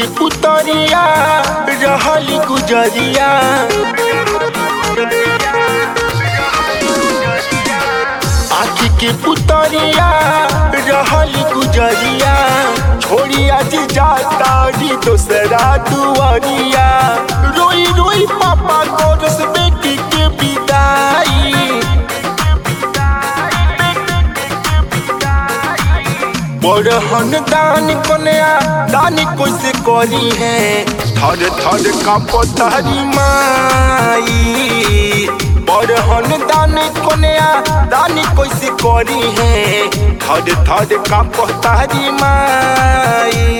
के पुतरिया रहली गुजरिया आखी के पुतरिया रहली गुजरिया छोड़ी आज जाता री दोसरा दुआरिया रोई रोई पापा गोरस बेटी के विदाई बड़हन दान कन्या दान कैसे करी है थर थर का पतारी माई बड़हन दान कन्या दान कैसे करी है थर थर का पतारी माई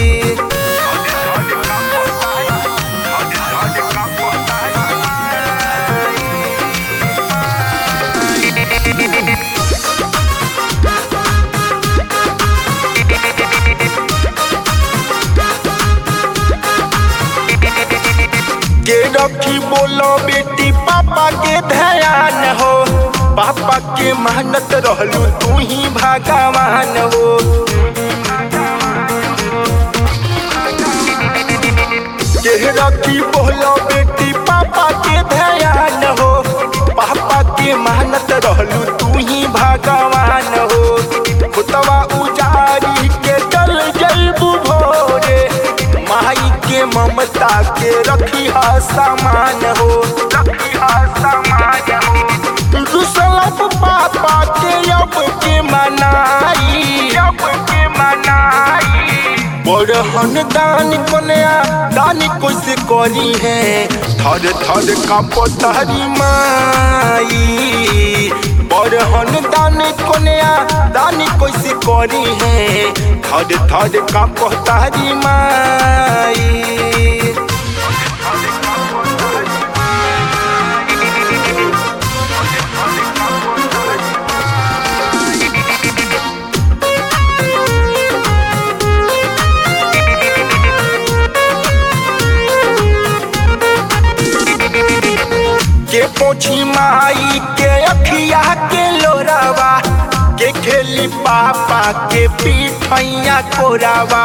के रखी बोलो बेटी पापा के ध्यान हो पापा के मेहनत रहलू तू ही भगवान हो के रखी बोलो बेटी पापा के ध्यान हो पापा के मेहनत रहलू तू ही भगवान हो खुतवा उजारी के चल जैबू भोरे माई के ममता के रखी हा सामान हो रखी हा सामान हो रुसलप पापा के अब के मनाई अब के मनाई बड़हन दान कन्या दान कैसे करी है थर थर का पतारी माई बड़हन दान कन्या दान कैसे करी है थर थर का पतारी माई के पोछी माई के अखिया के लोरावा के खेली पापा के पीठैया कोरावा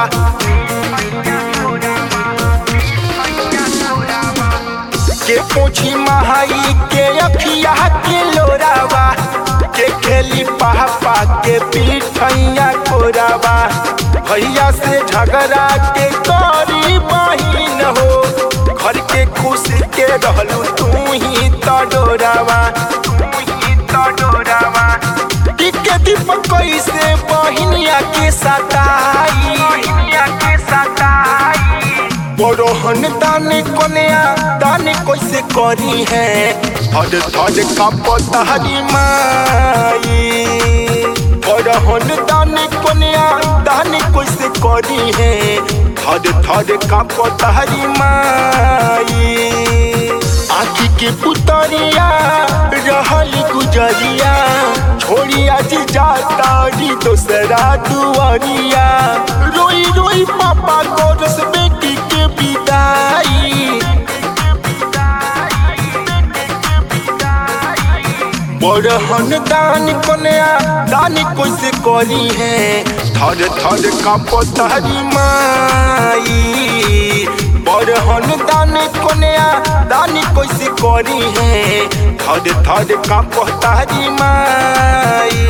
के पोछी माई के अखिया के लोरावा के खेली पापा के पीठैया कोरावा भैया से झगड़ा के करी बहिन हो घर के खुशी के रहलू तू ही तडोरावा तू ही तडोरावा टिके दीपक कैसे बहिनिया के सताई बहिनिया के सताई बड़ोहन दान कन्या दान कैसे करी है थर थर का पतारी माई बड़हन दान कन्या दान कैसे करी है थर थर का पतारी माई आखी के पुतरिया रहल गुजरिया छोड़ी आज जाता री दोसरा दुआरिया रोई रोई पापा गोरस बेटी के विदाई बड़हन दान कन्या दान कैसे करी है थर थर का पतारी माई बड़हन दान कन्या दान कैसे करी है थर थर का पतारी माई